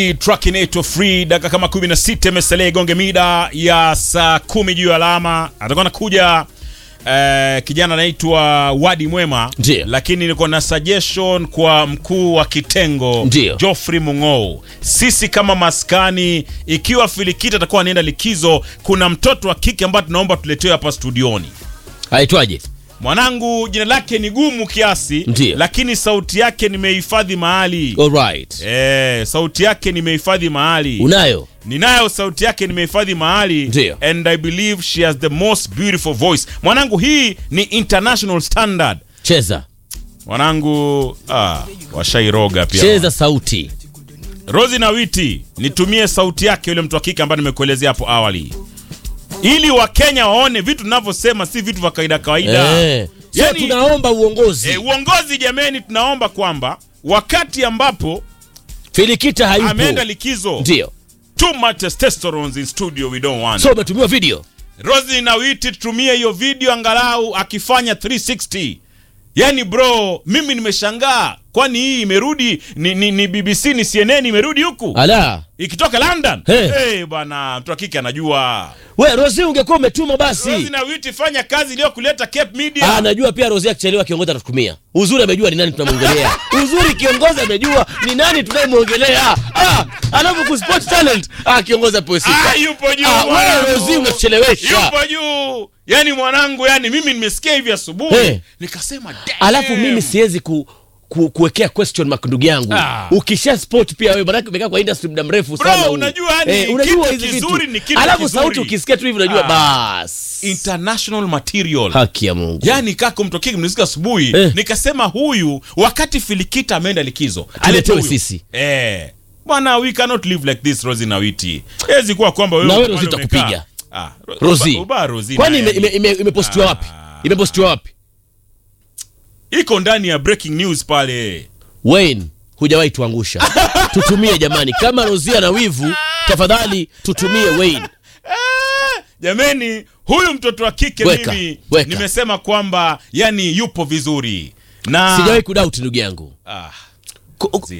Track inaitwa Free, dakika kama 16 imesalia igonge mida ya saa kumi juu ya alama. Atakuwa nakuja eh, kijana anaitwa Wadi Mwema, Ndiyo. lakini niko na suggestion kwa mkuu wa kitengo Ndiyo. Geoffrey Mung'ou. Sisi kama maskani, ikiwa Filikita atakuwa anaenda likizo, kuna mtoto wa kike ambaye tunaomba tuletewe hapa studioni. aitwaje? Mwanangu jina lake ni gumu kiasi, Ndiyo. lakini sauti yake nimehifadhi mahali. Alright. Eh, sauti yake nimehifadhi mahali. Unayo? Ninayo sauti yake nimehifadhi mahali. Ndiyo. And I believe she has the most beautiful voice. Mwanangu hii ni international standard. Cheza. Mwanangu ah, washairoga pia. Cheza sauti. Rozi na Witi, nitumie sauti yake yule mtu wa kike ambaye nimekuelezea hapo awali. Ili Wakenya waone vitu tunavyosema si vitu vya kawaida kawaida. Eh. So Yani- tunaomba uongozi. Eh, uongozi jameni, tunaomba kwamba wakati ambapo Filikita hayupo. ameenda likizo, Ndio. too much testosterone in studio we don't want. So umetumiwa video. Rosi na Witi tutumie hiyo video angalau akifanya 360. Yaani bro, mimi nimeshangaa. Kwani hii imerudi ni, ni, ni BBC ni CNN imerudi huku? Ala. Ikitoka London. Hey. Hey, bwana, mtu wa kike anajua. We Rosi ungekuwa umetuma basi. Rosi na Witi fanya kazi iliyokuleta Cape Media. Ah, anajua pia Rosi akichelewa kiongozi atatukumia. Uzuri amejua ni nani tunamwongelea. Uzuri kiongozi amejua ni nani tunayemwongelea. Ah, alafu ku sport talent. Ah, kiongozi apewe sifa. Ah, yupo juu. Ah, wewe mwanangu. Rosi unatuchelewesha. Yupo juu. Yaani mwanangu, yani mimi nimesikia hivi asubuhi. Hey. Nikasema damn. Alafu mimi siwezi ku ku, kuwekea question mark ndugu yangu Ah. ukisha sport pia wewe manake umekaa kwa industry muda mrefu Bro, sana huu. unajua yani unajua kitu hizi kizuri vitu. ni kitu alafu kizuri. sauti ukisikia tu hivi unajua Ah. bas international material. haki ya Mungu Yaani kaka mtu wa kike mnisikia asubuhi Eh. nikasema huyu wakati Filikita ameenda likizo. Aletewe huyu. sisi. Eh. Bwana we cannot live like this Rosie na Witi. Hezi kuwa kwamba wewe Na wewe pale Rosie umekaa. tutakupiga. Ah, Ro- Rosi uba- uba Rosie kwani naye. ime- ime- ime- imepostiwa wapi imepostiwa wapi iko ndani ya breaking news pale. Wayne hujawahi tuangusha tutumie jamani kama Rosia na wivu tafadhali tutumie Wayne Ah, Jameni, huyu mtoto wa kike Weka, mimi weka. nimesema kwamba yani yupo vizuri na sijawahi kudoubt ndugu yangu ah, Ku-